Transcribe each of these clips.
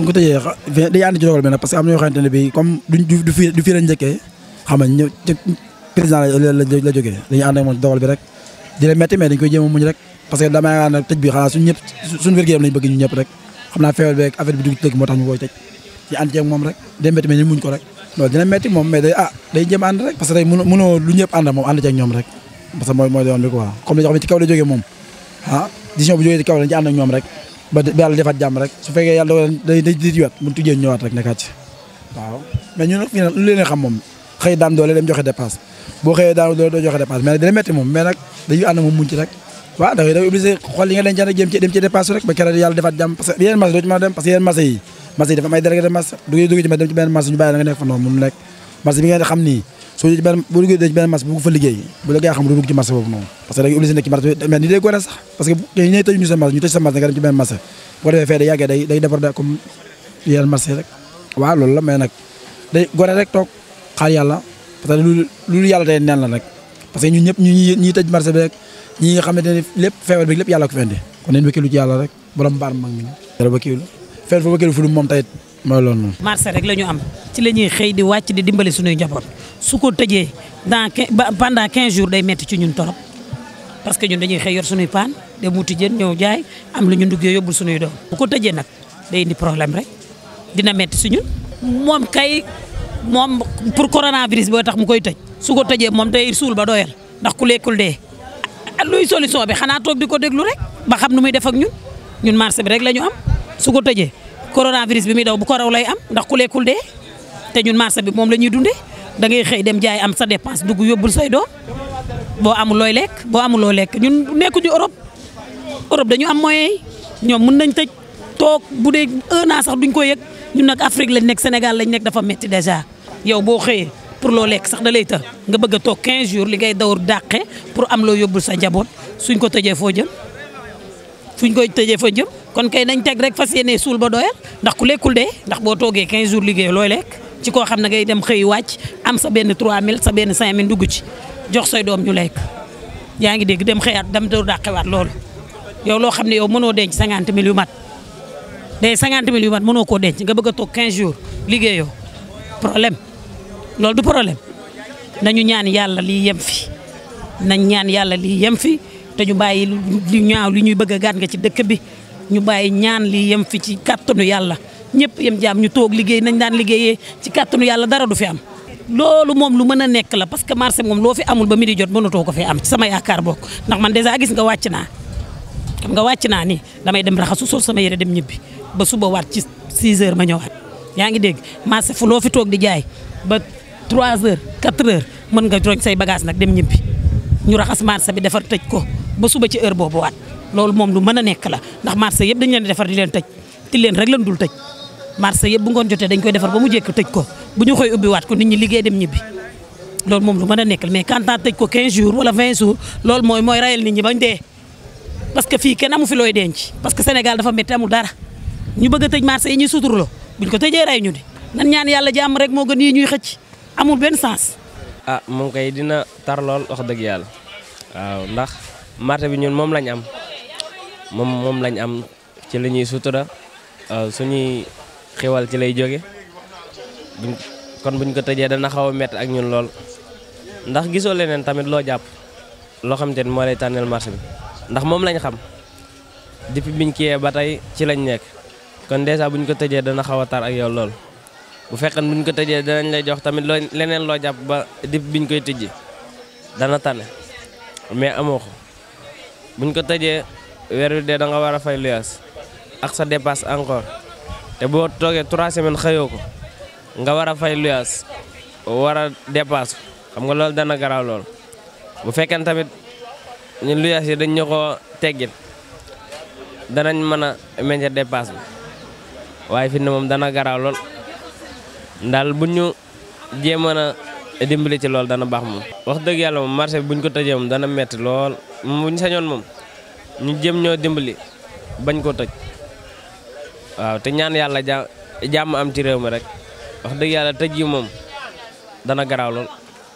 ko tëjee xa day ànd ci dogal bi nag parce que am na yoo xamante ne bii comme duñ du du fii du fii lañ njëkkee xam nga ñëw ci président la la la jógee dañuy ànd ak moom ci dogal bi rek di leen métti mais dañ koy jéem a muñ rek parce que damay yaakaar nag tëj bi xanaa suñ ñëpp suñu wér-gu-yaram lañ bëgg ñu ñëpp rek xam naa feebar bi ak affaire bi dugg ci dëkk moo tax ñu koy tëj ci ànd ceeg moom rek day métti mais ñu muñ ko rek loolu dina métti moom mais day ah day jéem ànd rek parce que tey mënoo mënoo lu ñëpp ànd moom ànd ceeg ñoom rek parce que mooy mooy doon bi quoi comme li nga xam ne ci kaw la jógee moom ah décision bu jógee ci kaw lañ ci ànd ak ñoom rek ba ba yàlla defaat jàmm rek su fekkee yàlla dogal day day di wet mun tujjee ñëwaat rek nekkaat ci waaw mais ñun nag fii nag lu leen xam moom xëy daan doole dem joxe dépasse boo xëyee daan doole doo joxe dépasse mais nag dina métti moom mais nag dañuy ànd moom muñ ci rek waaw da ngay da ngay obligé xool li nga denc rek jëm ci dem ci dépasse rek ba keroog yàlla defaat jàmm parce que yeneen marché doo ci mën a dem parce que yeneen marché yi marché yi dafa am ay délégué de marché duggee duggee ci dem ci benn marché ñu bàyyi la nga nekk fa noonu mun nekk marché bi ngeen xam nii soo ci benn boo duggee ci benn marché bu fa liggéey bu la gaa xam du dugg ci marché boobu noonu parce que da ngay obligé nekk ci marché mais ni day gore sax parce que ñi ñooy tëj ñu sa marché ñu tëj sa marché nga dem ci benn marché boo defee fee da yàggee day day defar da comme yeneen marché rek waaw loolu la mais nag day gore rek toog xaar yàlla parce que lu lu yàlla day neen la rek parce que ñun ñëpp ñu ñi ñiy tëj marché bi rek ñi nga xamante ne lépp feebar bi lépp yàlla ko fi indi kon nañ wëkkilu ci yàlla rek borom mbaar mag mi yàlla wëkkilu feebar fa wëkkilu fu du moom tayit mooy loolu noonu marché rek la ñu am ci la ñuy xëy di wàcc di dimbali suñuy njaboot su ko tëjee dans pendant 15 jours day metti ci ñun torop parce que ñun dañuy xëy yor suñuy paan dem wuti jën ñëw jaay am lu ñu nduggee yóbbul suñuy doom bu ko tëjee nag day indi problème rek dina metti si ñun moom kay moom pour coronavirus boo tax mu koy tëj su ko tëjee moom day suul ba doyal ndax ku lekkul dee luy solution bi xanaa toog di ko déglu rek ba xam nu muy def ak ñun ñun marché bi rek la ñu am su ko tëjee coronavirus bi muy daw bu ko raw lay am ndax ku lekkul dee te ñun marché bi moom la ñuy dundee da ngay xëy dem jaay am sa dépense dugg yóbbul say doom boo amul looy lekk boo amul loo lekk ñun nekkuñu Europe Europe dañu am moyen yi ñoom mën nañ tëj toog bu dee un an sax duñ ko yëg ñun nag Afrique lañ nekk Sénégal lañ nekk dafa metti déjà yow boo xëyee pour loo lekk sax da lay të nga bëgg a toog 15 jours li ngay dawar dàqe pour am loo yóbbul sa njaboot suñ ko tëjee foo jëm suñ koy tëjee foo jëm kon kay nañ teg rek fas yéene suul ba doyal ndax ku lekkul dee ndax boo toogee 15 jours liggéey looy lekk ci koo xam ne ngay dem xëy wàcc am sa benn 3000 sa benn 5000 dugg ci jox say doom ñu lekk yaa ngi dégg dem xëyaat dem doo dàqewaat loolu yow loo xam ne yow mënoo denc 50 mille yu mat day 50 mille yu mat mënoo koo denc nga bëgg a toog 15 jours liggéeyoo problème loolu du problème nañu ñaan yàlla lii yem fi nañ ñaan yàlla lii yem fi te ñu bàyyi lu ñaaw li ñuy bëgg a gaat nga ci dëkk bi ñu bàyyi ñaan lii yem fi ci kàttanu yàlla ñëpp yem jaam ñu toog liggéey nañ daan liggéeyee ci kàttanu yàlla dara du fi am. loolu moom lu mën a nekk la parce que marché moom loo fi amul ba mi di jot mënatoo ko fi am ci sama yaakaar bokk ndax man dèjà gis nga wàcc naa xam nga wàcc naa ni damay dem raxasu sol sama yére dem ñibbi ba suba waat ci 6 heures ma ñëwaat yaa ngi dégg marché fu loo fi toog di jaay ba 3 heures 4 heures mën nga roñ say bagage nag dem ñibbi ñu raxas marché bi defar tëj ko ba suba ci heure boobu waat loolu moom lu mën a nekk la ndax marché yëpp dañu leen di defar di leen tëj ti leen rek lan dul tëj marché yëpp bu ngoon jotee dañ koy defar ba mu jekk tëj ko bu ñu koy ubbi waat ko nit ñi liggéey dem ñibbi loolu moom lu mën a nekk la mais quand tëj ko 15 jours wala 20 jours loolu mooy mooy rayal nit ñi bañ dee parce que fii kenn amu fi looy denc parce que Sénégal dafa métti amul dara ñu bëgg a tëj marché yi ñuy suturloo buñ ko tëjee ray ñu di nan ñaan yàlla jàmm rek moo gën yi ñuy xëcc amul benn sens. ah moom kay dina tar lool wax dëgg yàlla waaw ndax marché bi ñun moom lañ am moom moom lañ am ci la ñuy sutura suñuy xewal ci lay jóge buñ kon buñ ko tëjee dana xaw a métti ak ñun lool ndax gisoo leneen tamit loo jàpp loo xam te ne moo lay tànneel marché bi ndax moom lañ xam depuis biñ kiyee ba tey ci lañ nekk kon dèjà buñ ko tëjee dana xaw a tar ak yow lool bu fekkee buñ ko tëjee danañ lay jox tamit loo leneen loo jàpp ba depuis biñ koy tëjee dana tane mais amoo ko buñ ko tëjee weer wi dee da nga war a fay luyaas ak sa dépasse encore te boo toogee trois semaines xëyoo ko nga war a fay luyaas war a dépasse xam nga loolu dana garaaw lool bu fekkee tamit ñun luyaas yi dañ ñu ko teggin danañ mën a meññe dépasse bi waaye fi ne moom dana garaaw lool ndaal bu ñu jéemoon a dimbali ci loolu dana baax moom. wax dëgg yàlla moom marché bi bu ñu ko tëjee moom dana metti lool moom bu ñu sañoon moom ñu jéem ñoo dimbali bañ ko tëj waaw te ñaan yàlla ja jàmm am ci réew mi rek wax dëgg yàlla tëj yi moom dana garaaw lool.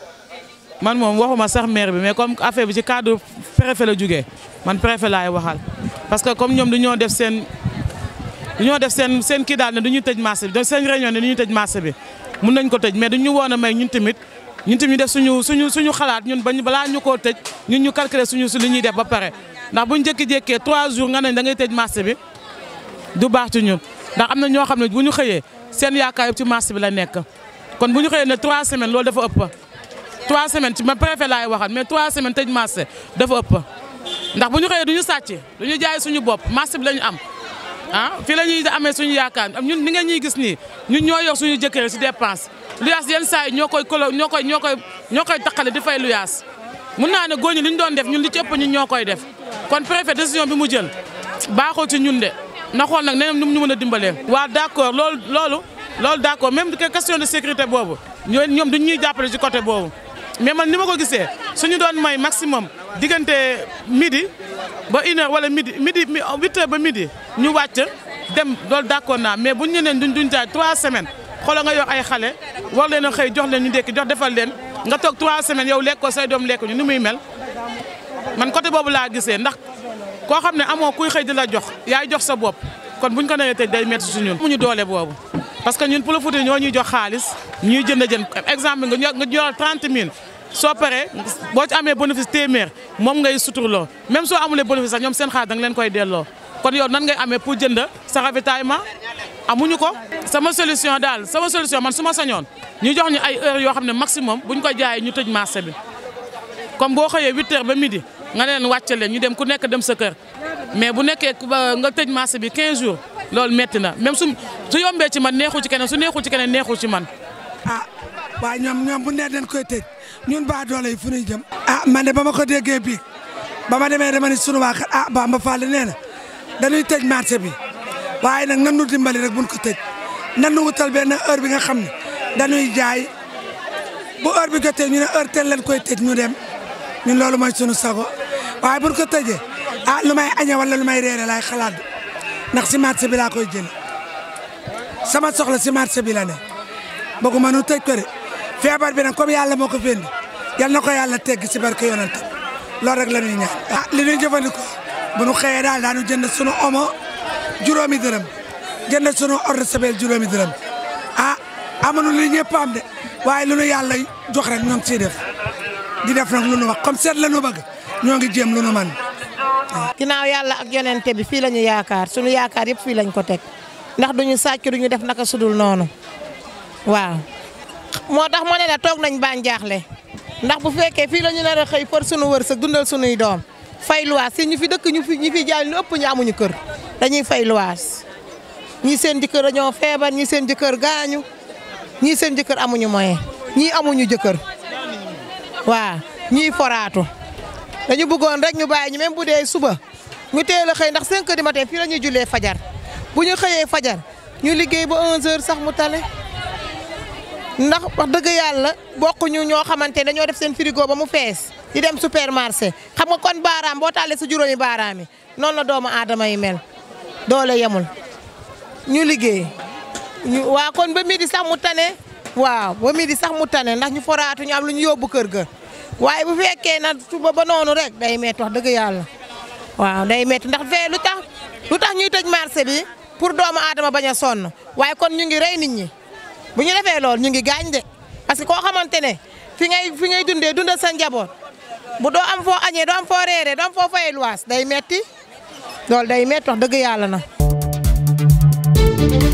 man moom waxuma sax maire bi mais comme affaire bi ci cadre préfet la jógee man préfet laay waxal parce que comme ñoom dañoo def seen ñoo def seen seen kii daal ne du ñu tëj marché bi donc seen réunion ne du ñu tëj marché bi mun nañ ko tëj mais duñu woon a may ñun tamit ñun tamit ñu def suñu suñu suñu xalaat ñun bañ balaa ñu koo tëj ñun ñu calculer suñu su li ñuy def ba pare ndax buñ jékki-jékkee 3 jours nga nañ da ngay tëj marché bi du baax ci ñun ndax am na ñoo xam ne bu ñu xëyee seen yaakaar yëpp ci marché bi la nekk kon bu ñu xëyee ne 3 semaines loolu dafa ëpp 3 semaines ci ma préfet laay waxal mais 3 semaines tëj marché dafa ëpp ndax bu ñu xëyee du ñu sàcc du ñu jaay suñu bopp marché bi la ñu am ah fii la ñuy amee suñu yaakaar ñun ni nga ñuy gis nii ñun ñoo yor suñu jëkkër si dépense luyaas yenn saa yi ñoo koy kolo ñoo koy ñoo koy ñoo koy taqale di fay luyaas mun naa ne góor ñi li ñu doon def ñun li ci ëpp ñun ñoo koy def kon préfet décision bi mu jël baaxul ci ñun de na xool nag neneen nu mu ñu mën a dimbalee. waaw d' accord loolu loolu loolu d' accord même question de sécurité boobu ñoo ñoom duñ ñuy jàppale ci côté boobu mais man ni ma ko gisee suñu doon may maximum diggante midi ba une heure wala midi midi huit heures ba midi ñu wàcc dem loolu d' accord naa mais buñ ñu neen duñ duñ jaay trois semaines xoolal nga yor ay xale war leen a xëy jox leen ñu ndékki jox defal leen nga toog trois semaines yow lekk ko say doom lekk ñu ni muy mel man côté boobu laa gisee ndax koo xam ne amoo kuy xëy di la jox yaay jox sa bopp kon buñ ko nee tëj day métti su ñun amuñu doole boobu parce que ñun pour le Fouta ñoo ñuy jox xaalis ñuy jënd jën exemple nga nga yor 30 000 soo paree boo ci amee bénéfice téeméer moom ngay suturloo même soo amulee bénéfice sax ñoom seen xaalis da nga leen koy delloo kon yow nan ngay amee pour jënd sa ravitaillement amuñu ko sama solution daal sama solution man su ma sañoon ñu jox ñu ay heures yoo xam ne maximum buñ ko jaayee ñu tëj marché bi comme boo xëyee 8 heures ba midi nga leen wàcce leen ñu dem ku nekk dem sa kër mais bu nekkee nga tëj marché bi 15 jours loolu metti na même su su yombee ci man neexul ci keneen su neexul ci keneen neexul ci man. ah waaye ñoom ñoom bu nee dañ koy tëj ñun ba doole yi fu ñuy jëm. ah man de ba ma ko déggee bii ba ma demee dama ni sunu waa kër ah Bamba Fall nee na dañuy tëj marché bi waaye nag nan nu dimbali rek buñ ko tëj nan nu wutal benn heure bi nga xam ne dañuy jaay bu heure bi jotee ñu ne heure tel leen koy tëj ñu dem ñun loolu mooy sunu sago waaye buñ ko tëjee ah lu may añee wala lu may reere laay xalaat ndax si marché bi laa koy jël sama soxla si marché bi la ne bëgguma nu tëj ko de feebar bi nag comme yàlla moo ko fendi yal na ko yàlla tegg si barke yonent loolu rek la ñuy ñaan. ah li ñuy jëfandikoo bu nu xëyee daal daanu jënd sunu omo juróomi dërëm jënd sunu eau de Javel juróomi dërëm ah amuñu li ñëpp am de waaye lu nu yàlla jox rek ñoo ngi ciy def di def nag lu nu wax comme seet la nu bëgg ñoo ngi jéem lu nu man ginnaaw yàlla ak yonente bi fii la ñu yaakaar sunu yaakaar yëpp fii lañ ko teg ndax duñu sàcc duñu def naka sudul noonu waaw. moo tax ma ne la toog nañ baa jaaxle ndax bu fekkee fii la ñu nar a xëy for sunu wërsëg dundal sunuy doom fay luwaas si ñu fi dëkk ñu fi ñu fi jaay lu ëpp ñu amuñu kër dañuy fay luwaas ñii seen jëkkër dañoo feebar ñii seen jëkkër gaañu ñii seen jëkkër amuñu moyen ñii amuñu jëkkër waaw ñii foraatu. dañu bëggoon rek ñu bàyyi ñu même bu dee suba ñu teel a xëy ndax 5 heures du matin fii la ñuy jullee fajar bu ñu xëyee fajar ñu liggéey ba 11 heures sax mu tane ndax wax dëgg yàlla bokkuñu ñoo xamante ne dañoo def seen frigo ba mu fees di dem supermarché xam nga kon baaraam boo taalee sa juróomi baaraam yi noonu la doomu aadama yi mel doole yemul ñu liggéey ñu waa kon ba midi sax mu tane waaw ba midi sax mu tane ndax ñu foraatu ñu am lu ñu yóbbu kër ga. waaye bu fekkee na suba ba noonu rek day métti wax dëgg yàlla waaw day métti ndax fee lu tax lu tax ñuy tëj marché bi pour doomu aadama bañ a sonn waaye kon ñu ngi rey nit ñi bu ñu defee loolu ñu ngi gaañ de parce que koo xamante ne fi ngay fi ngay dundee dundal sa njaboot bu doo am foo añee doo am foo reeree doo am foo fayee luwaas day metti loolu day métti wax dëgg yàlla na